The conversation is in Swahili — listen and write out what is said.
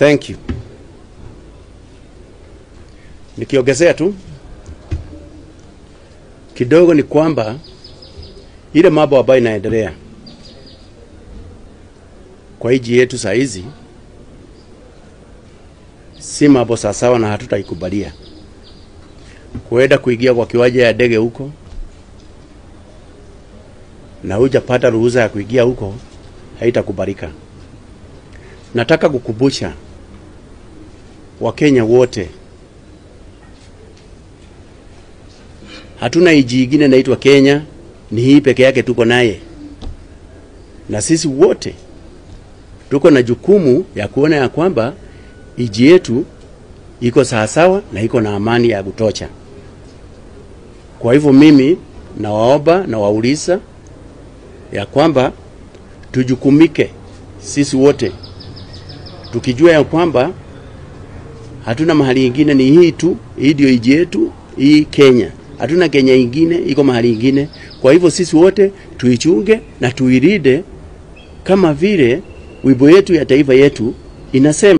Thank you. Nikiongezea tu kidogo ni kwamba ile mambo ambayo inaendelea kwa nchi yetu saa hizi si mambo sawasawa, na hatutaikubalia kuenda kuingia kwa kiwanja ya ndege huko na hujapata ruhusa ya kuingia huko, haitakubalika. Nataka kukumbusha Wakenya wote, hatuna nchi ingine inaitwa Kenya, ni hii peke yake tuko naye, na sisi wote tuko na jukumu ya kuona ya kwamba nchi yetu iko sawasawa na iko na amani ya kutosha. Kwa hivyo mimi nawaomba na wauliza ya kwamba tujukumike sisi wote tukijua ya kwamba hatuna mahali ingine, ni hii tu, hii ndio nchi yetu hii Kenya. Hatuna Kenya ingine iko mahali ingine. Kwa hivyo sisi wote tuichunge na tuilinde kama vile wimbo yetu ya taifa yetu inasema.